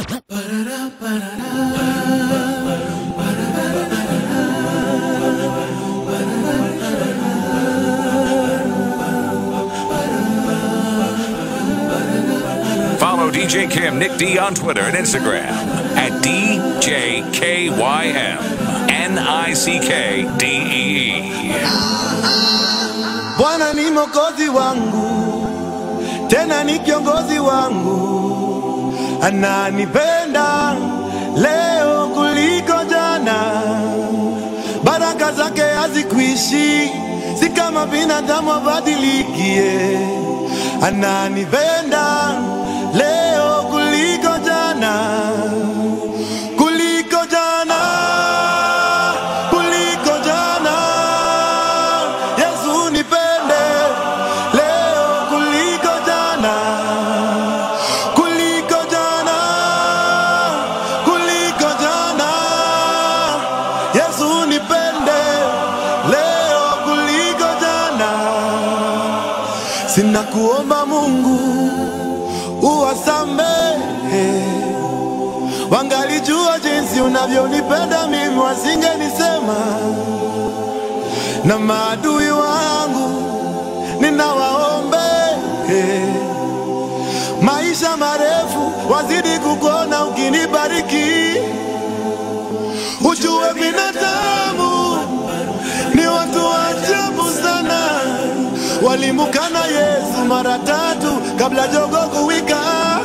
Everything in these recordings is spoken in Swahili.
Follow DJ Kim Nick D on Twitter and Instagram at DJKYM N-I-C-K-D-E-E. Bwana ni mokozi wangu, tena ni kiongozi wangu, ananipenda leo kuliko jana. Baraka zake hazikuishi, si kama binadamu abadilikie. Ananipenda leo kuliko jana, kuliko jana, kuliko jana. Yesu nipende leo kuliko jana, kuliko jana, kuliko jana. Yesu nipende leo kuliko jana. Sina kuomba Mungu uwasamehe, wangalijua jinsi unavyonipenda mimi, wasingenisema na maadui wangu ninawaombe maisha marefu, wazidi kukuona ukinibariki. Ujue binadamu ni watu wa ajabu sana, walimukana Yesu mara tatu kabla jogo kuwika.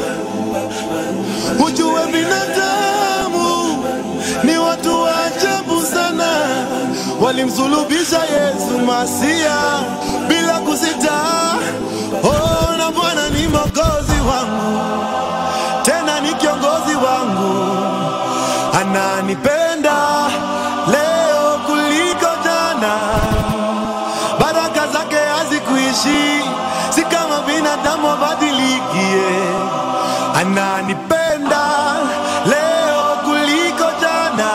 Ujue binadamu ni watu wa ajabu sana, walimsulubisha Yesu Masia bila kusita. Oh, na Bwana ni mwokozi wangu, tena ni kiongozi wangu, ananipenda leo kuliko jana. Baraka zake hazikuishi, si kama binadamu abadilikie. Ananipenda leo kuliko jana,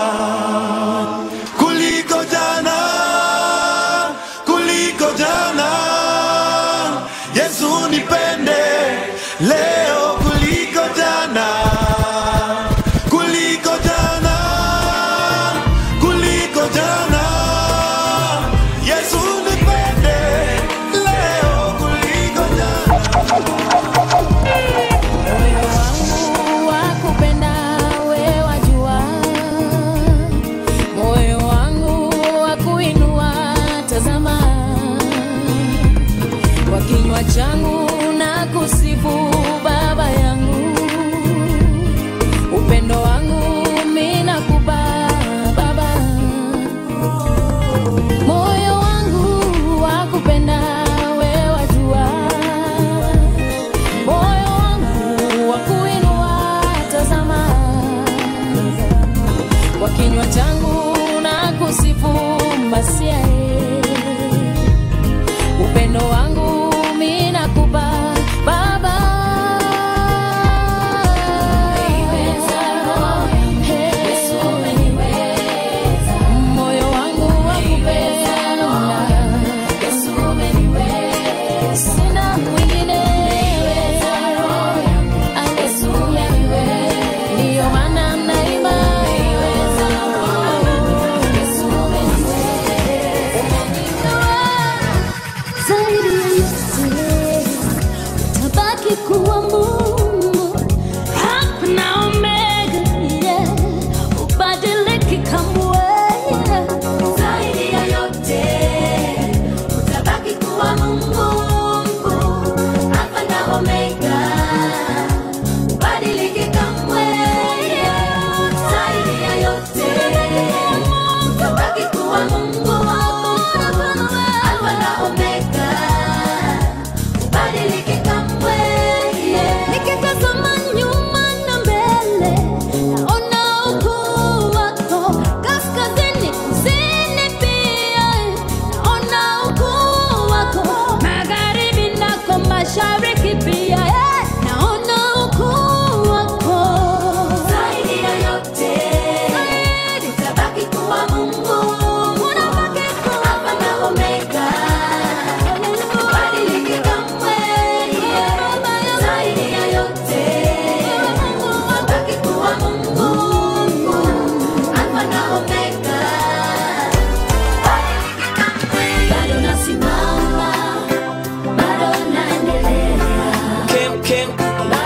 kuliko jana, kuliko jana. Yesu nipende leo kuliko jana, kuliko jana, kuliko jana. Yesu nipende leo kuliko jana. Moyo wangu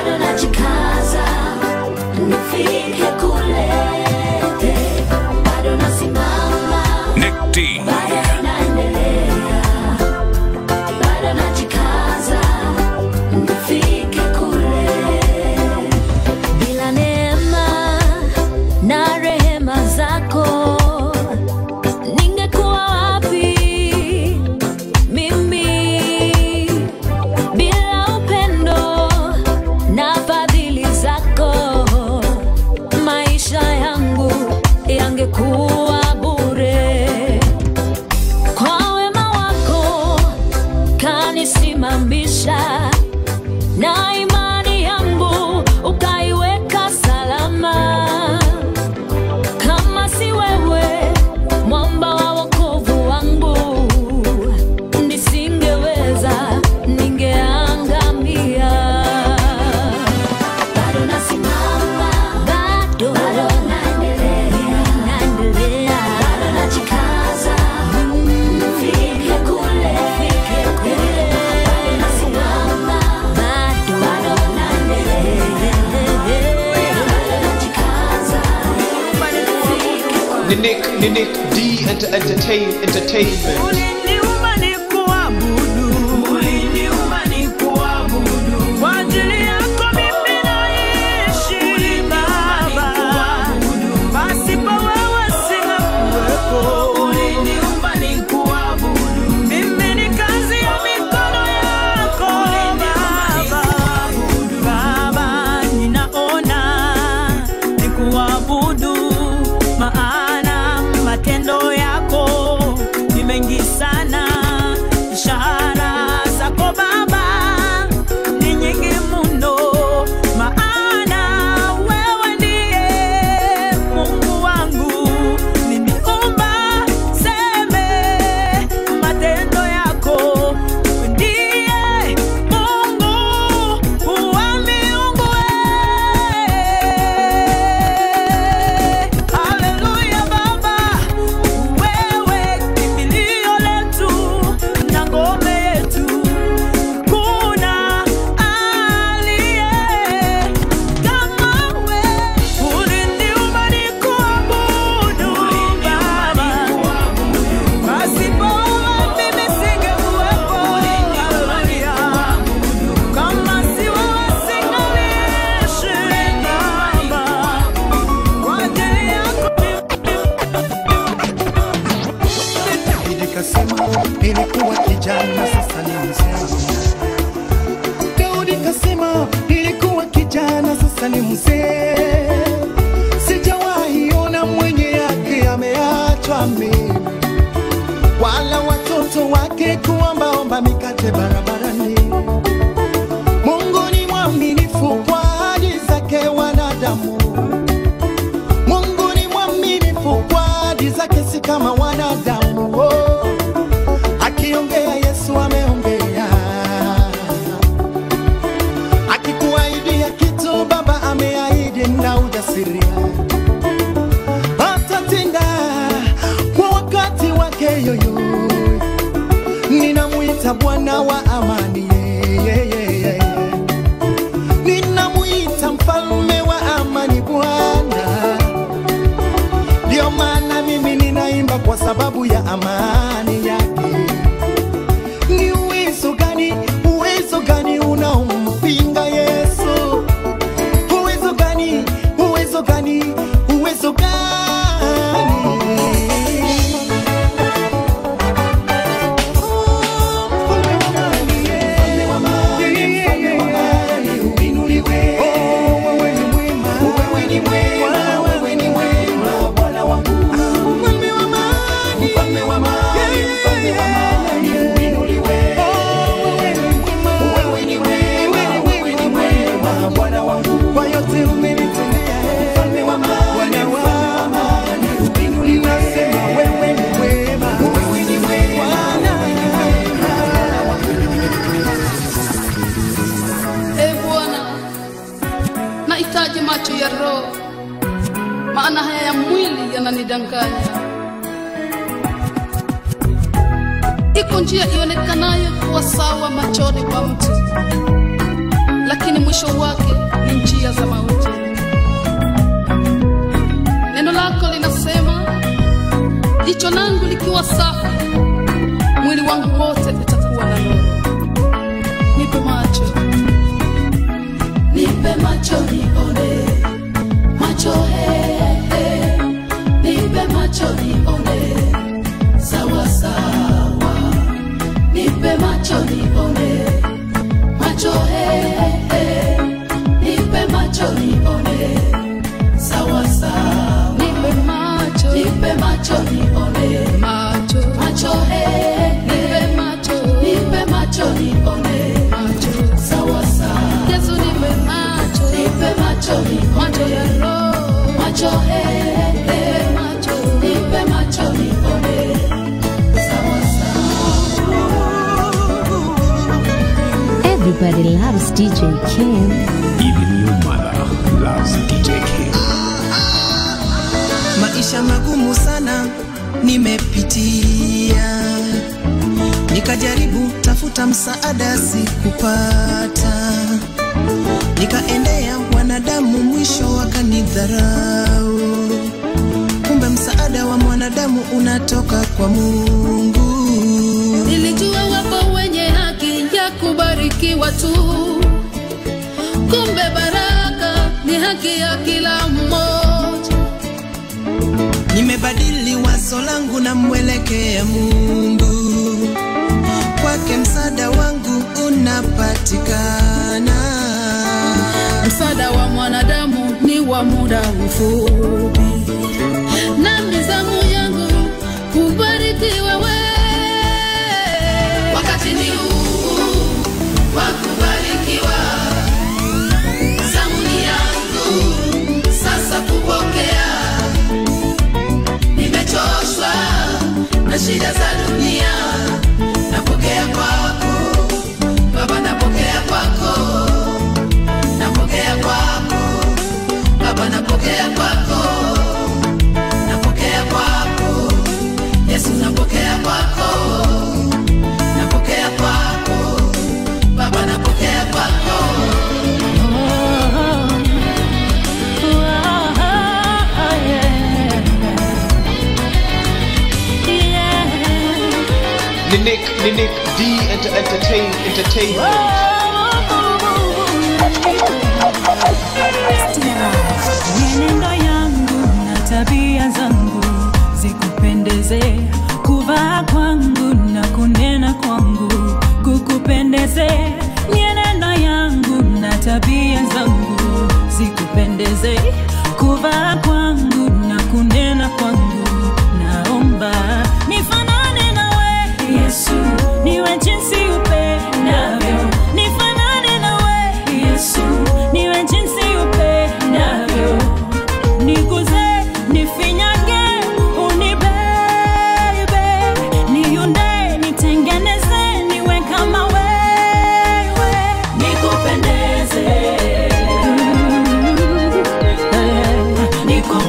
bado najikaza nifike kule, bado nasimama, Nick D. bado naendelea, bado najikaza nifike kule. Bila neema na rehema zako ningekuwa wapi mimi? Bila upendo na fadhili zako maisha yangu yangekuwa bure. Kwa wema wako kanisimamisha na imani yangu ukaiweka salama. Kama si wewe, mwamba wa wokovu wangu, nisingeweza, ningeangamia. Bado nasimama, bado naendelea, naendelea, bado najikaza, nifike kule, nifike kule. Bado nasimama, bado naendelea, bado najikaza, nifike Ni Nick, ni Nick D enter, entertain, Entertainment. Uliniumba nikuabudu. Uliniumba nikuabudu. Kwa ajili yako mimi naishi, Baba. Pasipo wewe singekuwepo. Uliniumba nikuabudu. Mimi ni kazi ya mikono yako, Baba. Baba, ninaona nikuabudu, maana matendo yako ni mengi sana. Ishara zako Baba ni nyingi mno, maana wewe ndiye Mungu wangu. Niniumba seme matendo yako, ndiye Mungu wa miungu. Haleluya Baba, wewe kimbilio letu na ngome yetu. Kuna aliye kama wewe. Uliniumba nikuabudu Baba. Pasipo wewe mimi singekuwepo. Haleluya. Kama si wewe singaliishi Baba. Kwa ajili yako Daudi kasema nilikuwa kijana sasa ni mzee. Daudi kasema nilikuwa kijana sasa ni mzee. Sijawahi ona mwenye yake ameachwa mimi, wala watoto wake kuombaomba mikate barabarani. Mungu ni mwaminifu kwa ahadi zake wanadamu. Mungu ni mwaminifu kwa ahadi zake, si kama wanadamu. Oh, akiongea Yesu ameongea, akikuahidia kitu Baba ameahidi na ujasiria, atatenda kwa wakati wake yoyo. Ninamwita Bwana wa amani, yeah, yeah, yeah. ninamwita mfalme wa amani, Bwana ndio maana mimi ninaimba kwa sababu ya amani yake. Ni uwezo gani, uwezo gani unaompinga Yesu? Uwezo gani, uwezo gani, uwezo gani? Mfalme wa amani, mfalme wa amani, uinuliwe. Wewe ni mwema, wewe ni mwema, wewe ni mwema, Bwana wangu. Mfalme wa amani, mfalme wa amani, mfalme wa amani, uinuliwe. Wewe ni mwema, wewe ni mwema, Bwana wangu. Kwa yote umenitendea, mfalme wa amani, mfalme wa amani, uinuliwe. Nasema wewe ni mwema, wewe ni mwema, Bwana Ee Bwana, nahitaji macho ya roho, maana haya ya mwili yananidanganya. Iko njia ionekanayo kuwa sawa machoni kwa mtu, lakini mwisho wake ni njia za mauti. Neno lako linasema, jicho langu likiwa safi, mwili wangu wote utakuwa na nuru. Nipe macho, nipe macho nione, macho he, he. nipe macho nione, sawa sawa, nipe macho nione, macho he, he. nipe macho nione, sawa sawa, nipe macho, nipe macho nione, macho, macho he, nipe macho, nipe macho nione, macho, sawa sawa, Yesu nipe macho, nipe macho nione, macho ya roho, macho he, he, macho, nipe macho nione, sawa Everybody loves DJ Kim. Even your mother loves DJ King. maisha magumu sana nimepitia, nikajaribu tafuta msaada sikupata, nikaendea wanadamu mwisho wakanidharau. Kumbe msaada wa mwanadamu unatoka kwa Mungu. Nilijua wapo wenye haki ya kubarikiwa tu, kumbe baraka ni haki ya kila mmoja. Nimebadili wazo langu na mwelekea Mungu, kwake msaada wangu unapatikana. Msaada wa mwanadamu ni wa muda mfupi, na mizamu yangu kubarikiwa wewe. Wakati ni huu wa kubarikiwa, zamu ni yangu sasa kupokea. Nimechoshwa na shida za dunia, napokea kwako Baba, napokea kwako napokea kwako Baba, napokea kwako, napokea kwako Yesu, napokea kwako, napokea kwako Baba, napokea kwako. Ninik, Ninik, D enter, entertain, entertainment. Mienendo yangu na tabia zangu zikupendeze, kuvaa kwangu na kunena kwangu kukupendeze. Mienendo yangu na tabia zangu zikupendeze, kuvaa kwangu na kunena kwangu. Naomba nifanane nawe Yesu, niwe jinsi upendavyo, nifanane nawe Yesu, niwe jinsi upendavyo, niguze, nifinyage, unibebe, niunde, nitengeneze, niwe kama wewe, nikupendeze, nikupendeze.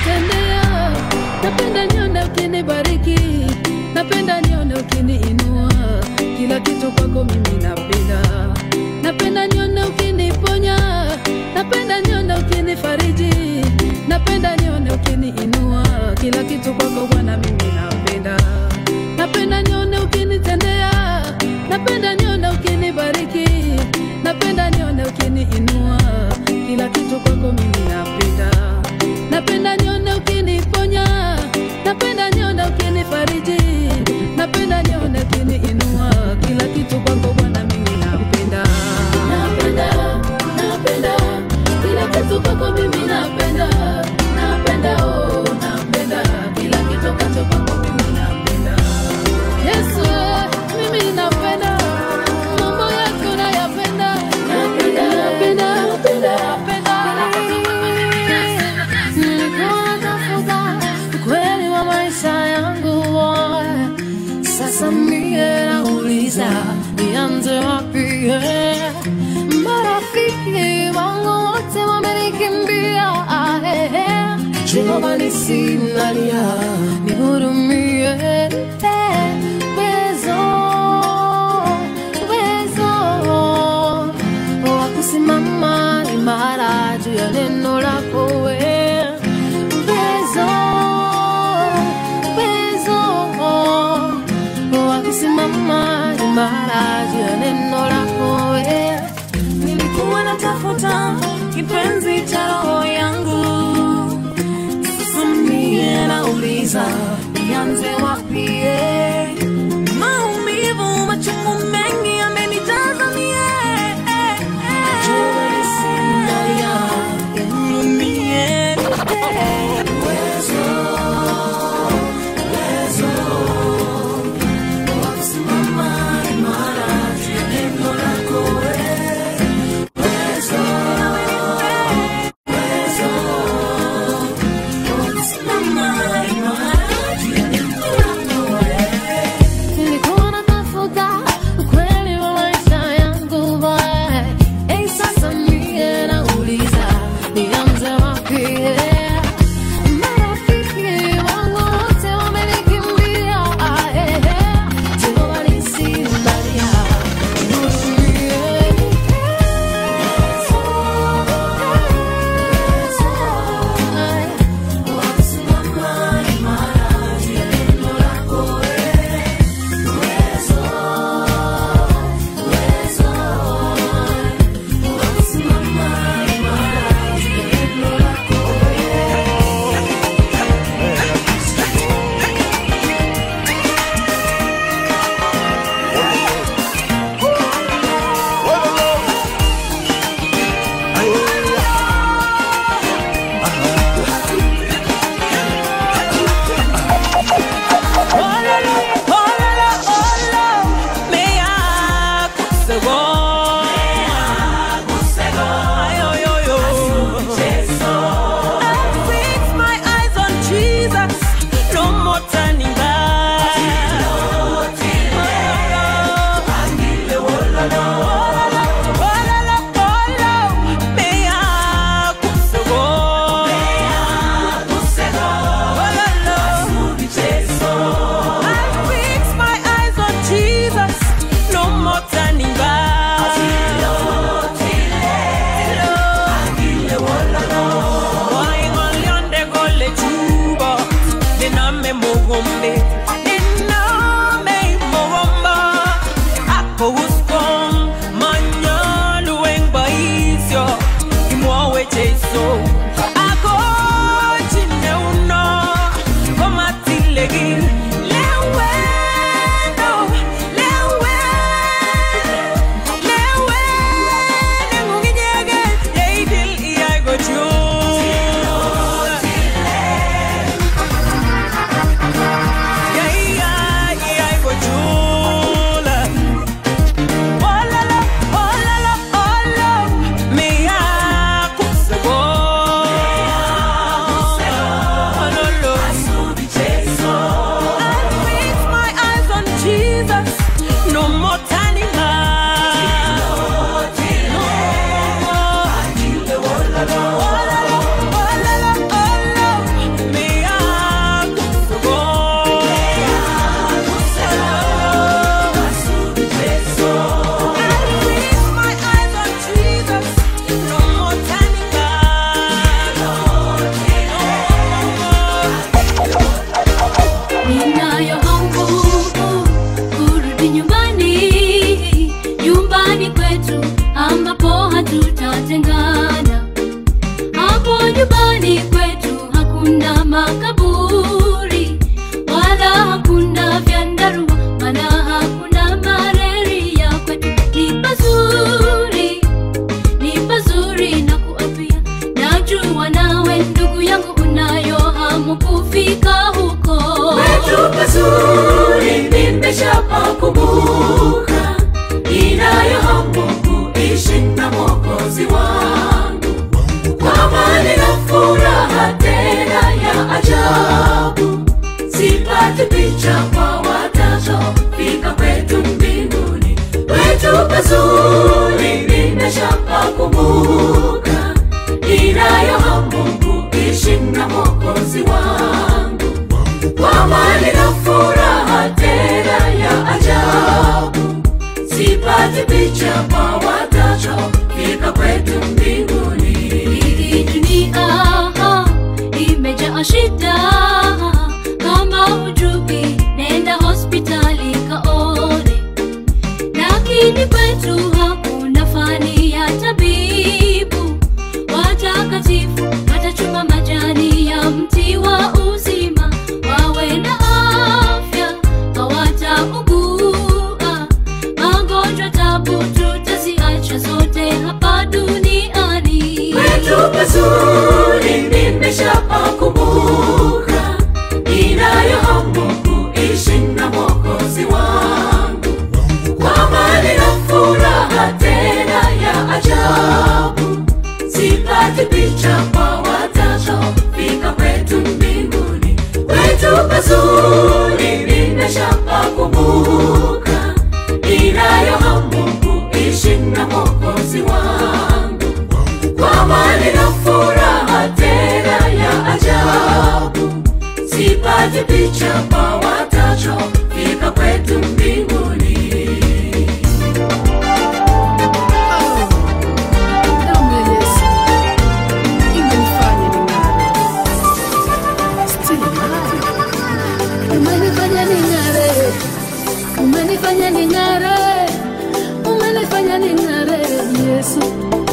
ukinitendea, napenda nione ukinibariki, napenda nione ukiniinua, kila kitu kwako mimi napenda, napenda nione ukiniponya, napenda nione ukinifariji, napenda nione ukiniinua, kila kitu kwako Bwana mimi napenda, napenda nione ukinitendea, napenda nione ukinibariki, napenda nione ukiniinua, kila kitu kwako mimi napenda, napenda nione ukiniponya, napenda nione ukinifariji, napenda nione ukiniinua, kila kitu kwako Bwana mimi napenda, napenda, napenda, kila kitu kwako mimi napenda, napenda, oh, napenda, kila kitu kacho kwako mimi napenda. Yesu, mimi napenda mambo yako nayapenda, napenda, napenda, napenda, napenda. Nilikuwa natafuta ukweli wa maisha yangu, sasa mie nauliza nianze wapi? eh? Marafiki wangu wote wamenikimbia, eh, eh. Jehova nisinalia, nihurumie eh, uwezo, uwezo wa kusimama imara juu ya neno lako we uwezo, uwezo wa kusimama imara juu ya neno lako we nilikuwa natafuta kipenzi cha roho yangu sasa mie nauliza nianze wapi eh? maumivu machungu mengi yamenijaza mie eh, eh. Jua lisinalia, nihurumie, eh. Uwezo, uwezo wa kusimama imara juu ya neno lako wewe. Uwezo, uwezo wa kusimama imara juu ya neno lako wewe. Nyumbani kwetu hakuna makaburi wala hakuna vyandarua, maana hakuna malaria. Kwetu ni pazuri, ni pazuri na kuapia. Najua nawe ndugu yangu unayo hamu kufika huko. Kwetu pazuri nimeshapakumbuka, ninayo hamu kuishi na Mwokozi wangu kwa amani na furaha tena ya ajabu. Sipati picha kwa watoto fika kwetu mbinguni, kwetu pazuri nimeshapakumbuka, ninayo hamu kuishi na Mwokozi wangu kwa amani na furaha tena ya ajabu. Sipati picha kwa watoto fika kwetu mbinguni. Hii dunia imejaa shida, kama hujui nenda hospitali kaone, lakini kwetu hakuna fani ya tabibu. Watakatifu watachuma majani ya mti wa uzima, wawe na afya, hawataugua magonjwa, tabu tutaziacha zote hapa duniani. Kwetu pazuri nimeshapakumbuka, ninayo hamu kuishi na Mwokozi wangu kwa amani na furaha tena ya ajabu. Sipati picha kwa watoto fika kwetu mbinguni, kwetu pazuri nimeshapakumbuka, ninayo hamu kuishi na Mwokozi wangu kwa amani na furaha tena ya ajabu. Sipati picha kwa watoto fika kwetu mbinguni. Damu ya Yesu imenifanya ning'are. Still ng'are. Umenifanya ning'are. Umenifanya ning'are. Umenifanya ning'are, Yesu.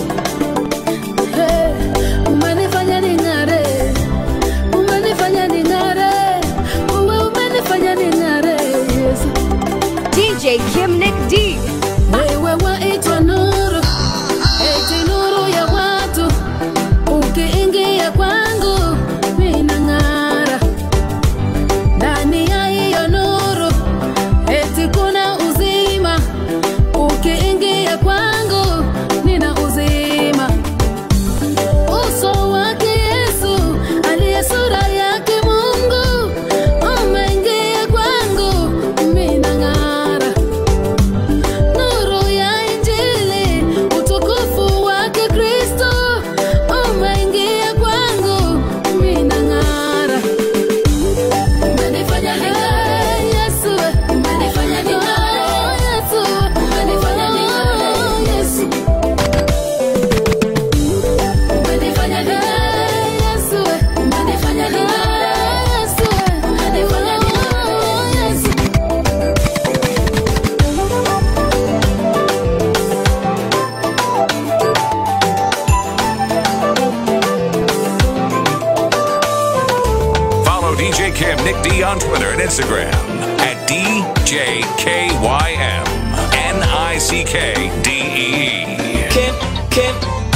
Hey, umenifanya ning'are. Umenifanya ning'are. Uwe umenifanya ning'are, Yesu. DJ Kim Nick D. Wewe waitwa nuru, eti nuru ya watu. Ukiingia kwangu minang'ara, ndani ya hiyo nuru eti kuna uzima. Ukiingia kwangu nina uzima. Uso wake Yesu aliye sura yake Mungu umeingia kwangu minang'ara nuru ya Injili, utukufu wake Kristo umeingia kwangu, minang'ara. Umenifanya ning'are, Yesu, umenifanya ning'are, Yesu, umenifanya ning'are, Yesu. Umenifanya ning'are, Yesu, umenifanya ning'are, Yesu, umenifanya ning'are, Yesu. Follow DJ Kim Nick D on Twitter and Instagram at DJKYM N-I-C-K-D-E-E. Kim, Kim,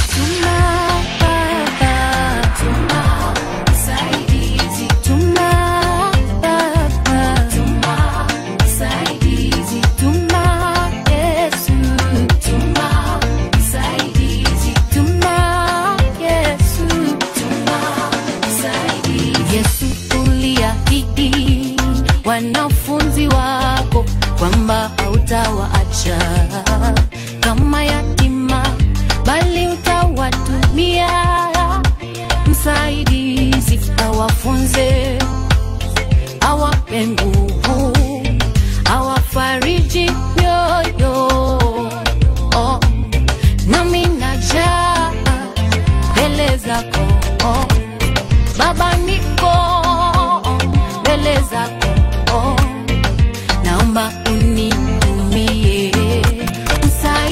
Yesu uliahidi wanafunzi wako kwamba hautawaacha kama yatima, bali utawatumia msaidizi, awafunze, awape nguvu, awafariji mioyo. Oh, nami najaa mbele zako oh. Baba niko mbele zako, naomba unitumie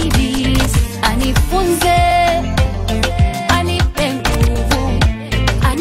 msaidizi, anifunze, anipe nguvu,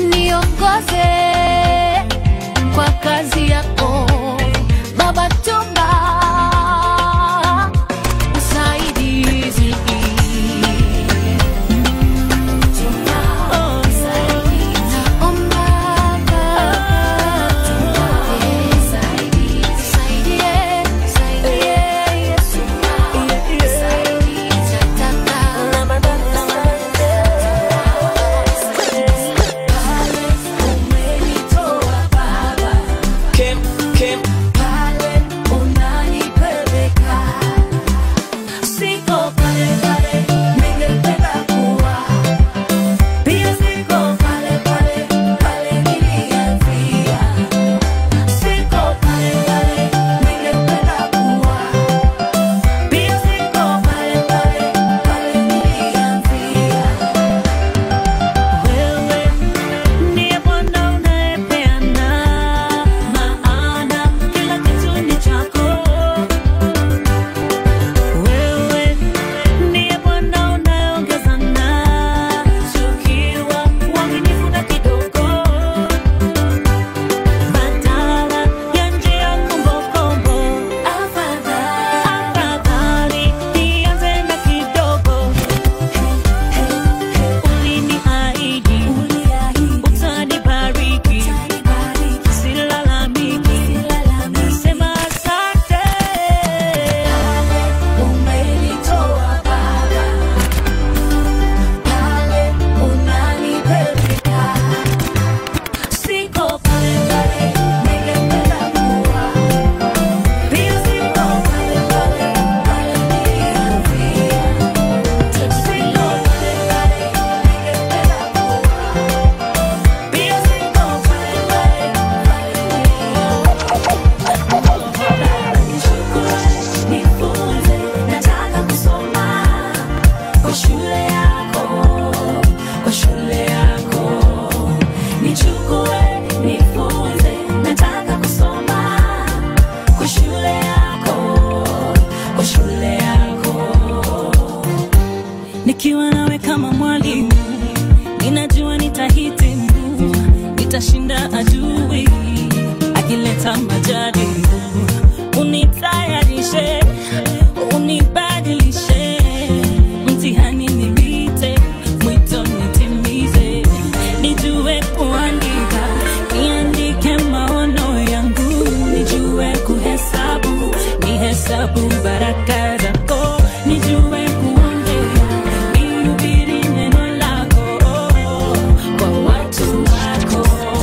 nitashinda adui akileta majaribu unitayarishe unibadilishe mtihani nipite mwito nitimize nijue kuandika niandike maono yangu nijue kuhesabu nihesabu baraka zako nijue kuongea nihubiri neno lako kwa watu wako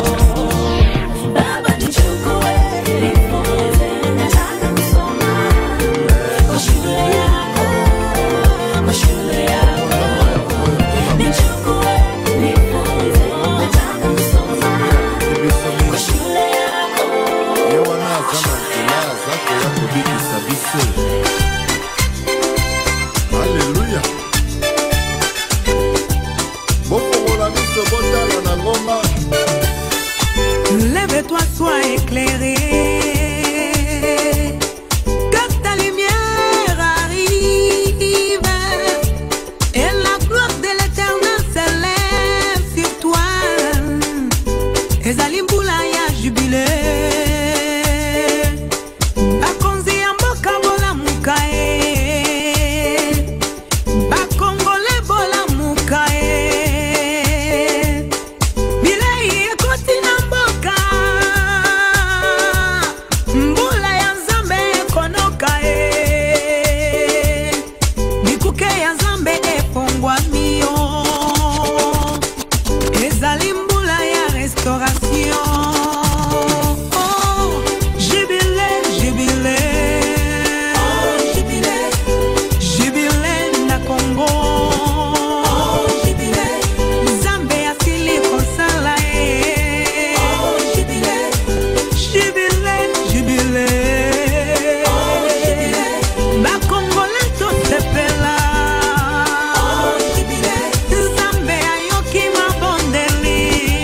Baba nichukue, nifunze, nataka kusoma kwa shule yako, kwa shule yako. Nichukue, nifunze, nataka kusoma kwa shule yako. Alléluia. bofongola miso botala na ngomba Lève-toi, sois éclairé. Que ta lumière arrive. Et la gloire de l'éternel s'élève sur toi. ezali mbula ya jubile bakonzi ya mboka bolamuka ye bakongole bolamuka ye bilei ekoti na mboka mbula ya nzambe ekonoka ye bikuke ya nzambe efongwami yo ezali mbula ya restauration Oh, jubile jubile jubile na kongo nzambe asili kosala ye jubile jubile bakongole tosepela nzambe ayoki mabondeli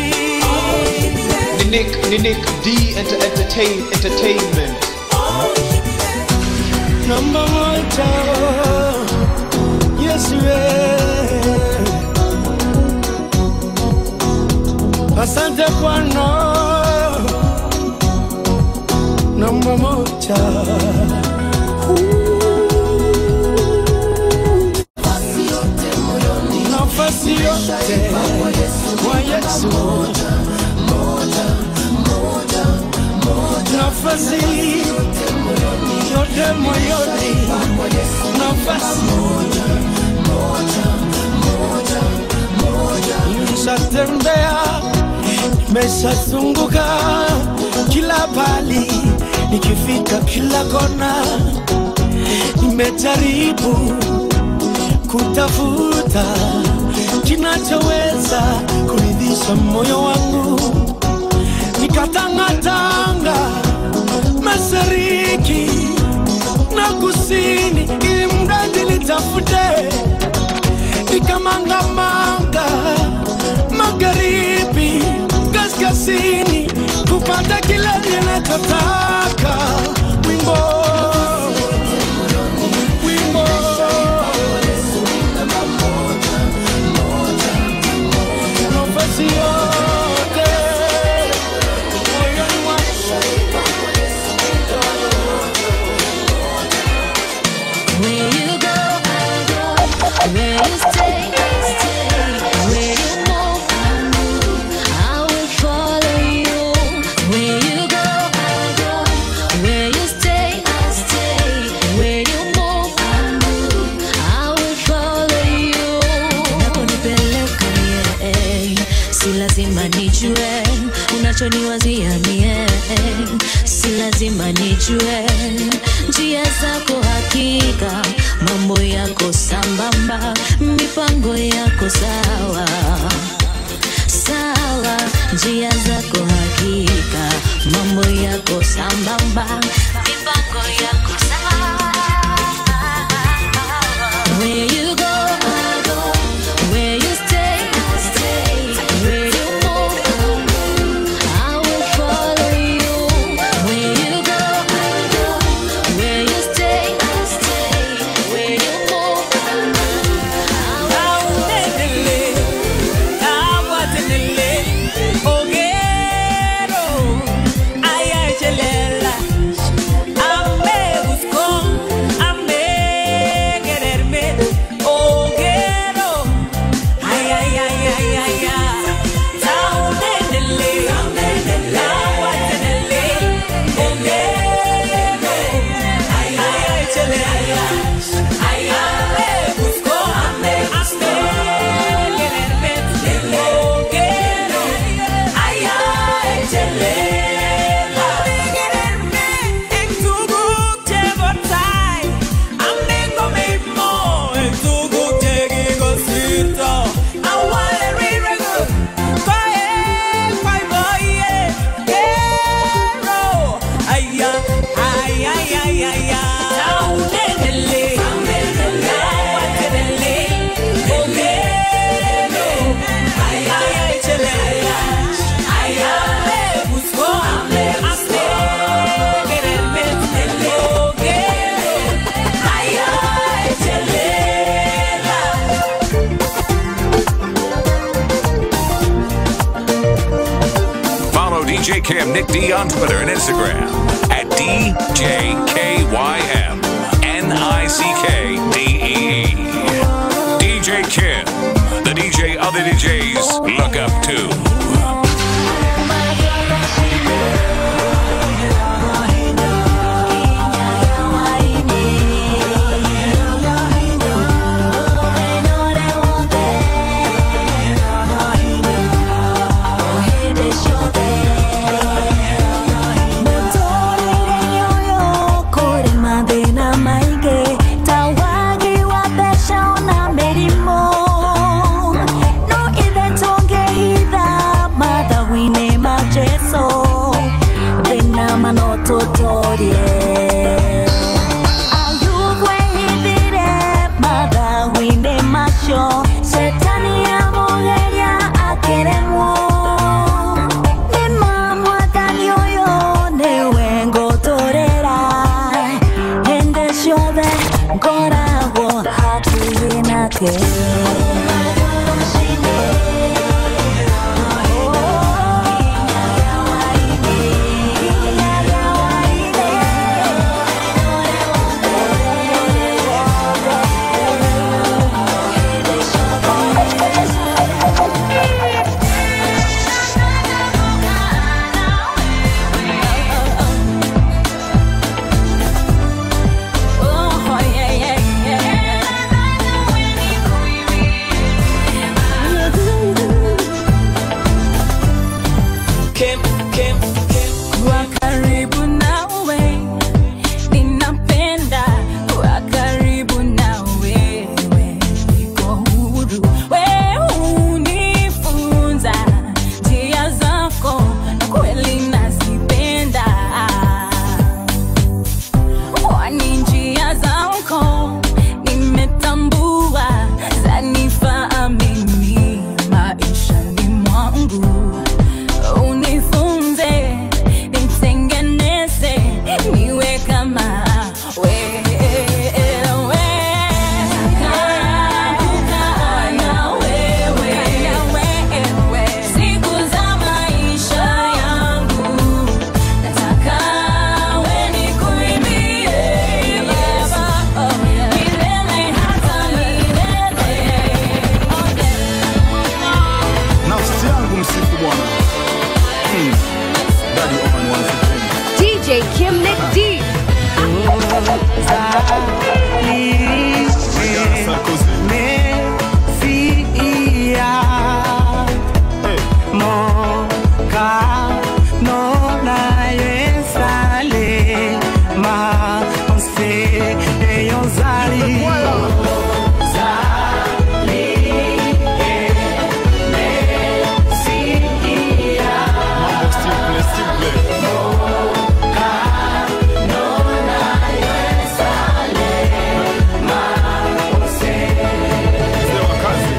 Nick, Nick D enter, entertain, entertainment. namba moja yesu asante bwana namba moja nafasi yote kwa yesu nafasi yote moyoni nafasi nishatembea meshazunguka kila pali nikifika kila kona nimejaribu kutafuta kinachoweza kuridhisha moyo wangu nikatangatanga mashariki na kusini ili mradi litafute nikamangamanga magharibi kaskazini kupata kile ninachotaka wimbo wimbo nafasi yote moyoni mwangu Where you go, I go. Where you stay, I stay. Where you move, I move. I will follow you. Where you go, I go. Where you stay, I stay. Where you move, I move. I will follow you. Unaponipeleka mie, si lazima nijue unachoniwazia mie, si lazima nijue njia zako hakika, mambo yako sambamba, mipango yako sawa sawa, njia zako hakika, mambo yako sambamba, mipango yako sawa. Where you go, I go. Where you stay, I stay. Where you move, I move. I will follow you. Where you go, I go. Where you stay, I stay. Where you move, I move. I will DJ Kim Nick D on Twitter and Instagram at DJKYM N-I-C-K-D-E-E. DJ Kim, the DJ other DJs look up to. Tutorie Ayugwe hithire mathawine macio Shetani amugeria akĩremwo Nĩ mamwathani ũyũ nĩwe ngũtũrĩra Hĩndĩ ciothe ngoragwo hakuhĩ nake Oh, yeah, yeah, yeah. Kim, Kim, Kim. Kuwa karibu nawe, ninapenda kuwa karibu na wewe, niko huru. Wewe hunifunza njia zako, na kweli nazipenda. Kwani njia zako nimetambua, zanifaa mimi maishani mwangu unifunze nitengeneze niwe kama wewe kukaa na wewe siku za maisha yangu nataka we nikuimbie Baba milele hata milele nafsi yangu msifu bwana Mm. Daddy Owen once again. DJ Kim Nick D. Sarkozy. Hey. Mambo simple, simple. Mzee wa kazi.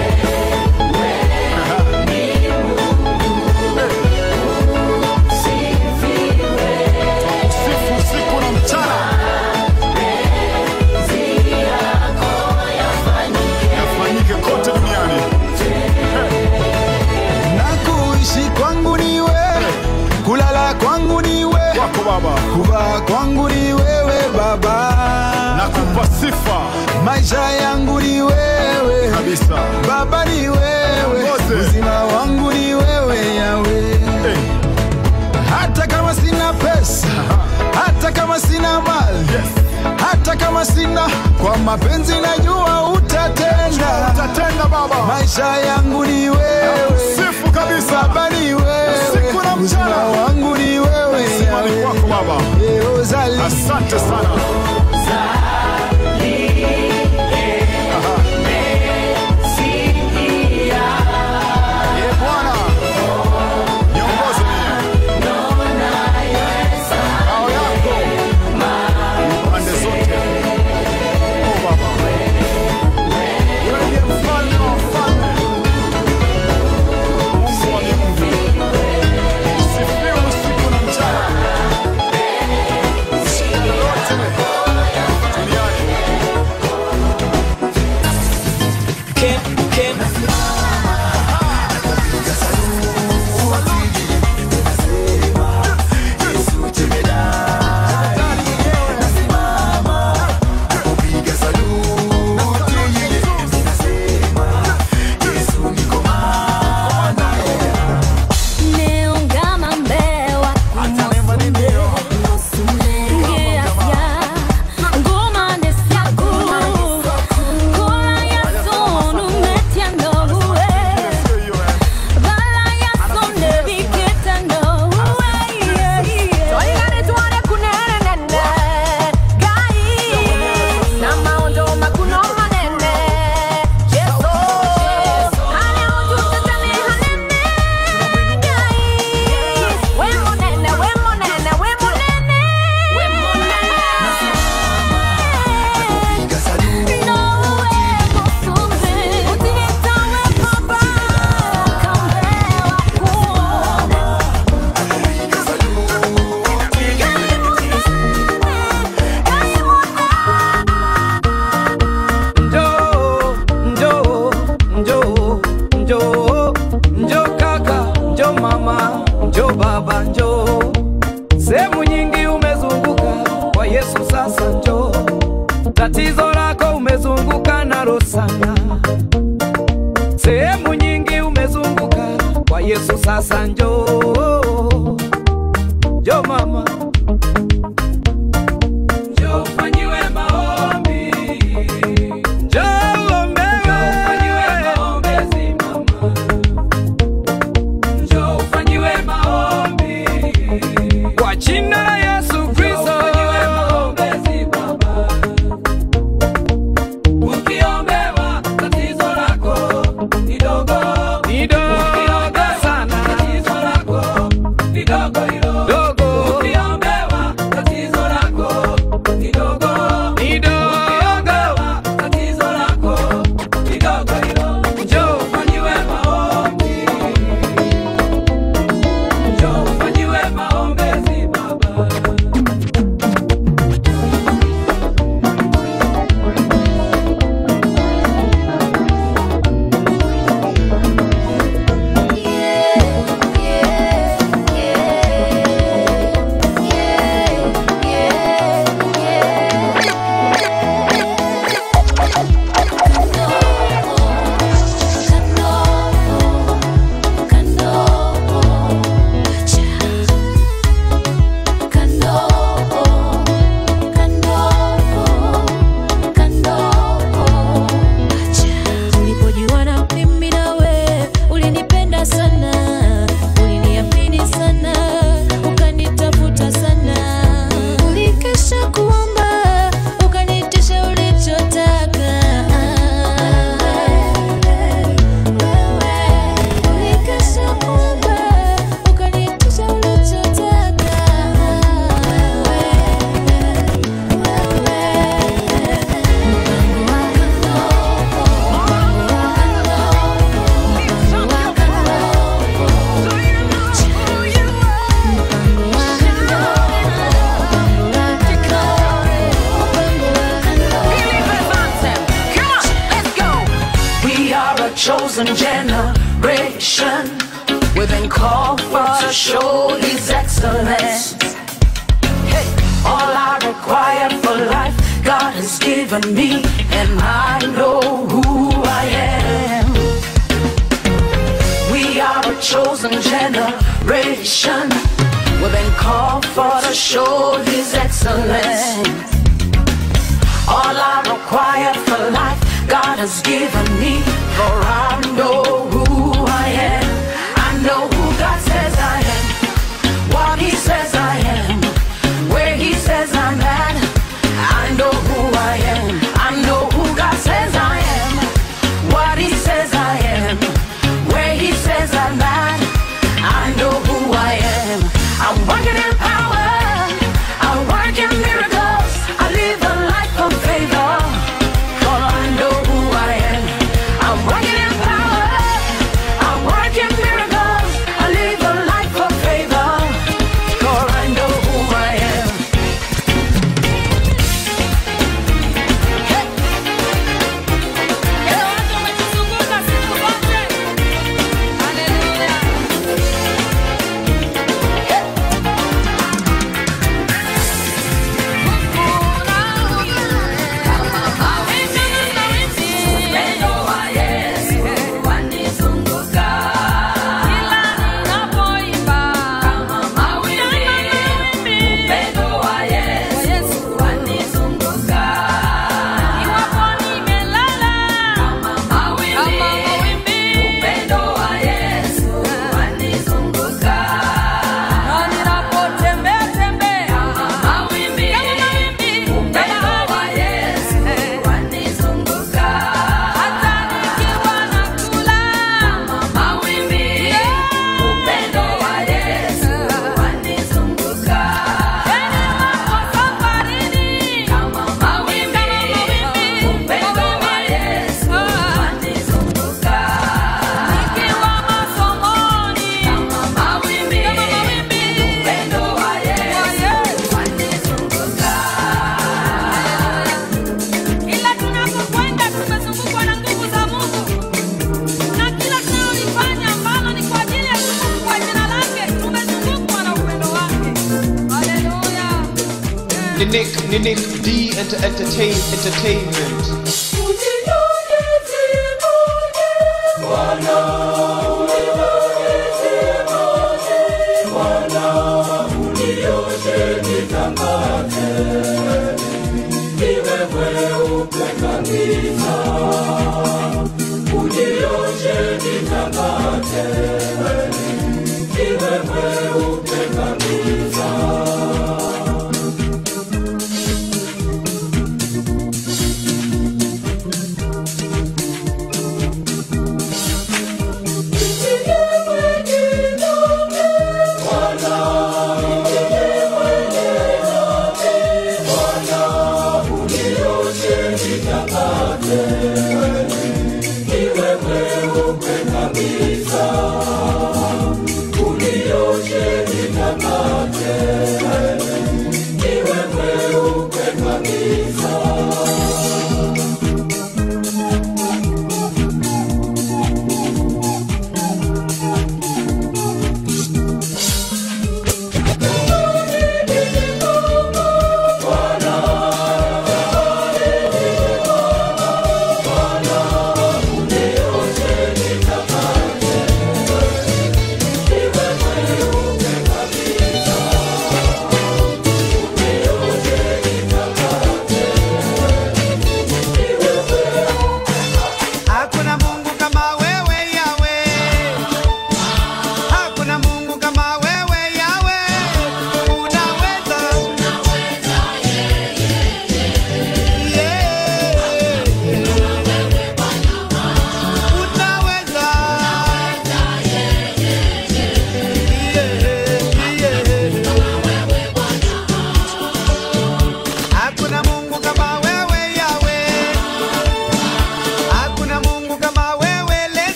Sifu usiku na mchana. Yafanyike kote duniani. na kuishi kwangu ni wewe, kulala kwangu ni wewe, Wako Baba, kuvaa kwangu ni wewe Baba, nakupa sifa maisha yangu ni wewe kabisa. Baba, ni wewe, Ongoze. uzima wangu ni wewe Yawe. Hey. Hata kama sina pesa, hata kama sina mali, Yes. hata kama sina, kwa mapenzi najua utatenda. Utatenda Baba. Maisha yangu ni wewe, Sifu kabisa. Baba ni wewe, Usiku na mchana. uzima wangu ni wewe Sifa ni Yawe. kwako Baba. Yehozali. Asante sana. Eh, Bwana. Niongoze mimi. Ngao yako. Pande zote. Oh, Baba. Wewe ndiye mfalme wa wafalme. Mungu wa miungu. Sifiwe usiku na mchana. Shida lolote Yesu sasa njoo, njoo mama, njoo ufanyiwe maombi, njoo uombewe, ufanyiwe maombezi mama, njoo ufanyiwe maombi kwa jina la Yesu Kristo, ufanyiwe maombezi baba, ukiombewa tatizo lako ni dogo ni dogo sana, tatizo lako ni dogo hilo dogo. Ukiombewa tatizo lako ni dogo ni dogo, ukiombewa tatizo lako ni dogo hilo. Njoo ufanyiwe maombi, njoo ufanyiwe maombezi baba. Tulipojuana mimi nawe, ulinipenda sana, uliniamini sana, ukanitafuta sana, ulikesha kuomba, ukanitisha ulichotaka. Ulikesha kuomba, ukanitisha ulichotaka. We are a chosen generation. We've been called for to show His excellence. Hey, all I require for life, God has given me, and I know who I am. We are a chosen generation. We've been called for to show His excellence. All I require for life, God has given me. For I know who I am. I know who God says I am. What He says I am. Where He says I'm at. I know who I am. I know who God says I am. What He says I am. Where He says I'm at. I know who I am. I'm working in power. I work in miracles. I live a life of favor. For I know who I am. I'm working in power. I work in miracles. I live a life of favor. For I know who I am. Ila tunapokwenda tumezungukwa na nguvu za Mungu, na kila tunalolifanya ambalo ni kwa ajili ya Mungu, kwa jina lake, tumezungukwa na upendo wake. Haleluya! Ni Nick, ni Nick D enter, entertain, entertainment. Bwana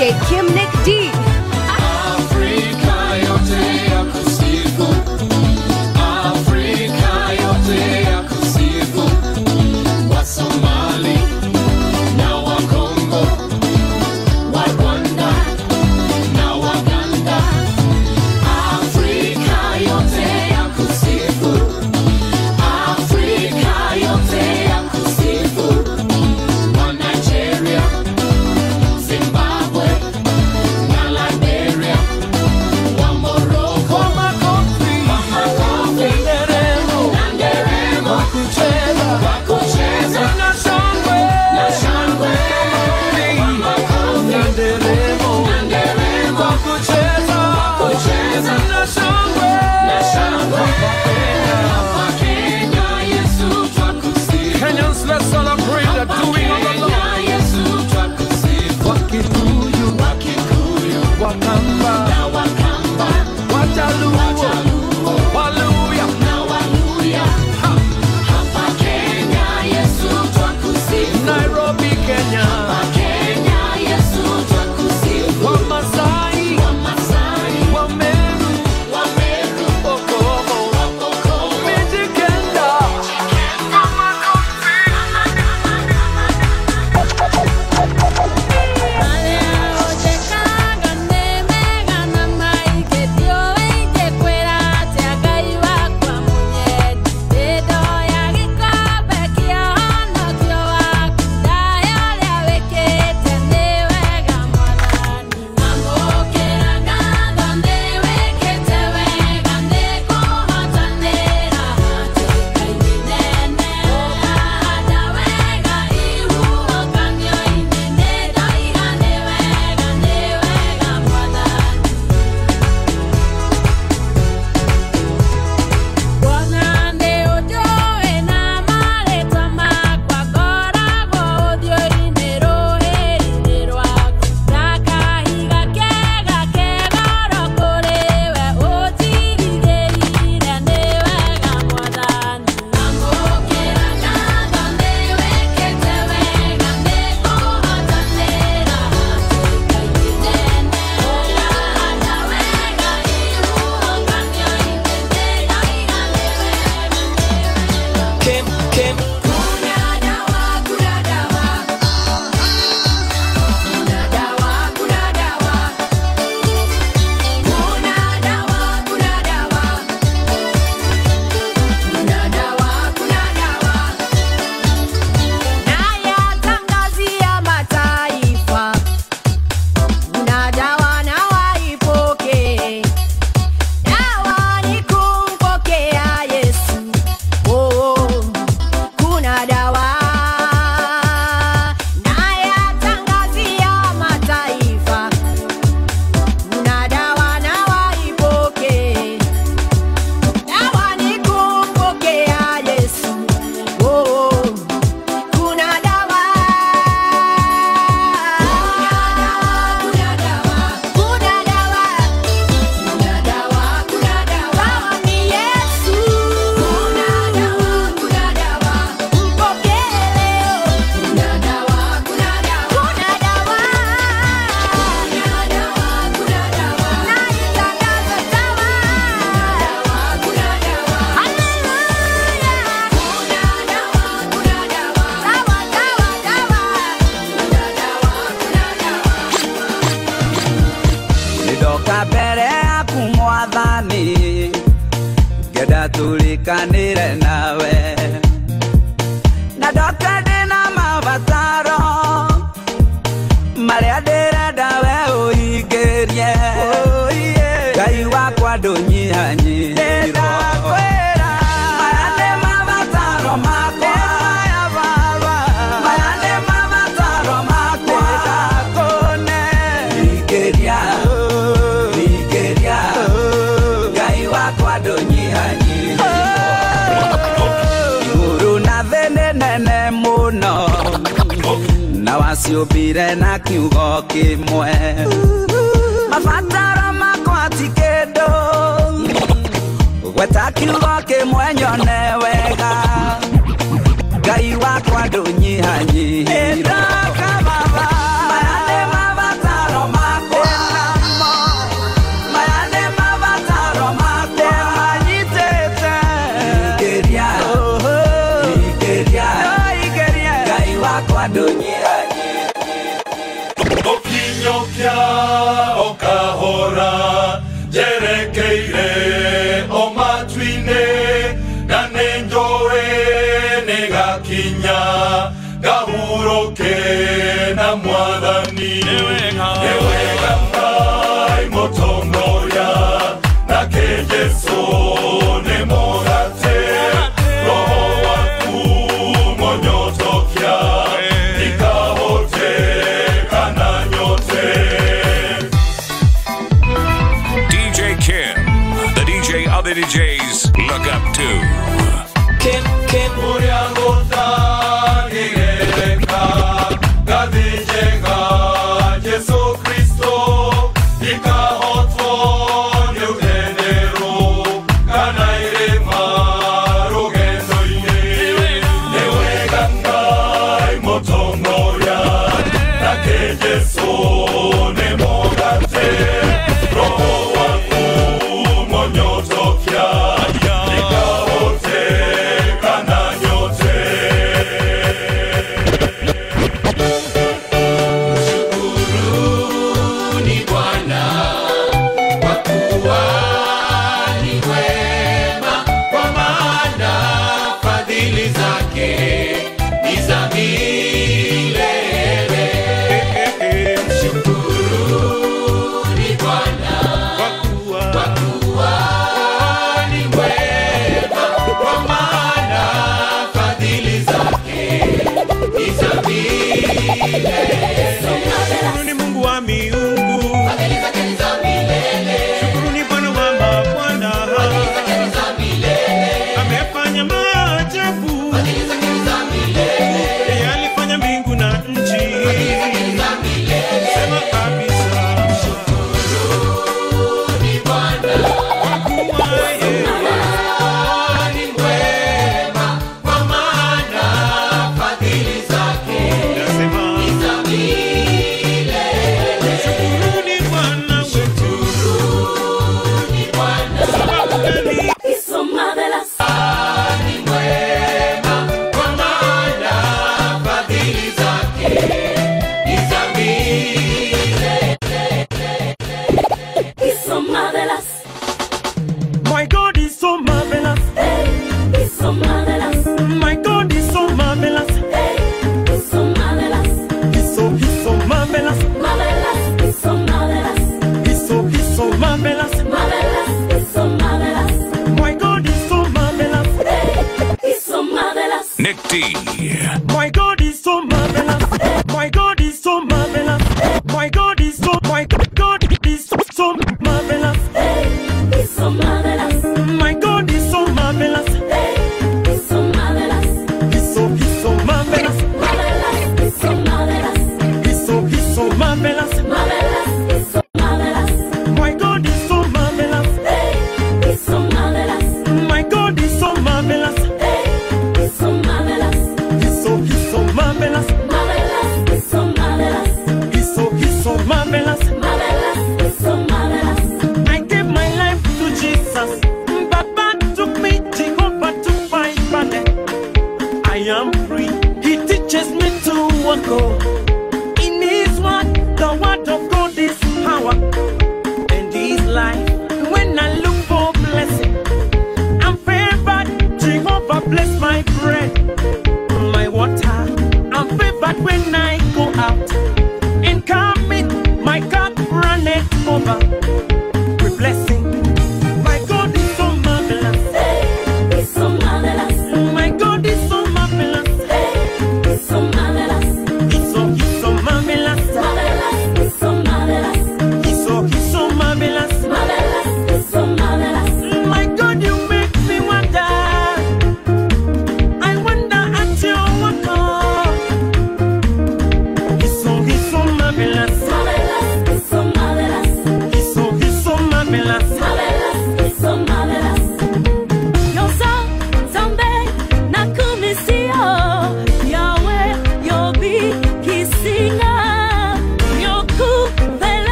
DJ Kim Nick D. Afrika yote ya kusifu, Afrika yote ya kusifu, Wasomali na Wakongo, wa Rwanda na Waganda, Afrika yote ya kusifu, Afrika yote ya kusifu, wa Nigeria, Zimbabwe na Liberia, wa Morocco, wa makofi, nderemo, na nderemo, wa kucheza, na shangwe, na shangwe, wa makofi, na nderemo, na nderemo, wa kucheza, na shangwe, na shangwe, hapa Kenya, Yesu twakusifu. Kenyans, let's celebrate the doing of the Lord. Wakikuyu, Wakamba, Wajaluo, Waluya. Nairobi, Kenya. Wamasai, Wameru, Okobo, Mijikenda. Kim, Kim. Nayatangazia mataifa, kuna dawa na waipokee. Dawa ni kumpokea Yesu. Oh, kuna dawa. Nayatangazia mataifa, kuna dawa na waipokee. Dawa ni kumpokea Yesu. Oh, kuna dawa. Kuna dawa. Kuna dawa. Kuna dawa, kuna dawa. Dawa ni Yesu. Kuna dawa, kuna dawa. Mpokee leo. Kuna dawa, kuna dawa. Kuna dawa. Kuna dawa, kuna dawa. Naitangaza dawa. Kuna dawa. Haleluya. Kuna dawa, kuna dawa. Dawa, dawa, dawa. Kuna dawa, kuna dawa. ndoka mbere yaku mwathani ngenda tulikanire nawe na ndoka ndĩna mabataro marĩa ndĩrenda we ũhingĩrie ngai wakwa ndũnyihanyihirwo maya nĩ mabataro makwa maya nĩ mabataro makwa ndakũne hingĩria hingĩria ngai wakwa ndũnyihanyihirwo igũrũ na thĩ nĩ nene mũno na waciũmbire na kiugo kĩmwe mabataro makwa ti kĩndũ gweta kiugo kĩmwe nyone wega ngai wakwa ndũnyihanyihirwo maya nĩ mabataro nĩũkĩa o kahora njerekeire o matu-inĩ na nĩ njũĩ nĩ gakinya ngahurũke na mwathani nĩ wega ngai mũtongoria nake jesu nĩ mũgate roho waku monyotokia ikahote kana nyote DJ Kim, the DJ other DJs look up to. Kim, Kim. Ũrĩa gũtangĩgereka ngathĩ njega Jesũ Kristo ikahotwo nĩ ũthenderũ kana irĩma rũgendo-inĩ nĩ wega Ngai mũtongoria nake Jesũ nĩ mũgate roho waku monyotokia ikahote kana nyote Shukuruni Bwana kwa kuwa ni wema, kwa maana fadhili zake ni za milele. Shukuruni Bwana kwa kuwa ni wema, kwa maana fadhili zake ni za milele. Shukuruni Mungu wa miungu, Fadhili zake ni za milele. shukuruni Bwana wa mabwana, Fadhili zake ni za milele. amefanya maajabu, Fadhili zake ni za milele. yeye alifanya mbingu na nchi. Fadhili zake ni za milele. Sema kabisa, Shukuruni Bwana kwa kuwa yeye ni mwema, kwa maana fadhili zake nasema, ni za milele. shukuruni Bwana wetu, Shukuruni Bwana sababu gani? ni mwema, kwa maana fadhili zake ni za milele. My God is so marvelous. My God is so marvelous. He's so, he's so marvelous. He's so, he's so marvelous. My God is so marvelous. Nick D. My God is so marvelous. My God is so marvelous. My God is so my God is so, so marvelous. My God is so marvelous. He's so he's so marvelous. He's so he's so marvelous. My God is so marvelous. My God is so marvelous. He's so he's so marvelous. He's so he's so marvelous. I gave my life to Jesus. Baba took me, Jehovah took my body. I am free. He teaches me to walk. oh. In His word, the word of God is power and His life. When I look for blessing, I'm favored. Jehovah bless my bread, my water. I'm favored when I go out and come in. My cup runneth over with blessing. My God is so marvelous. My God is so marvelous. He's so, he's so marvelous. He's so, he's so marvelous. My God, you make me wonder. I wonder at your work. oh. He's so, he's so marvelous. He's so,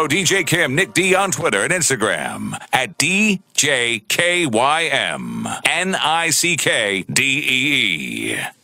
DJ Kim Nick D on Twitter and Instagram at DJKYM N I C K D E E.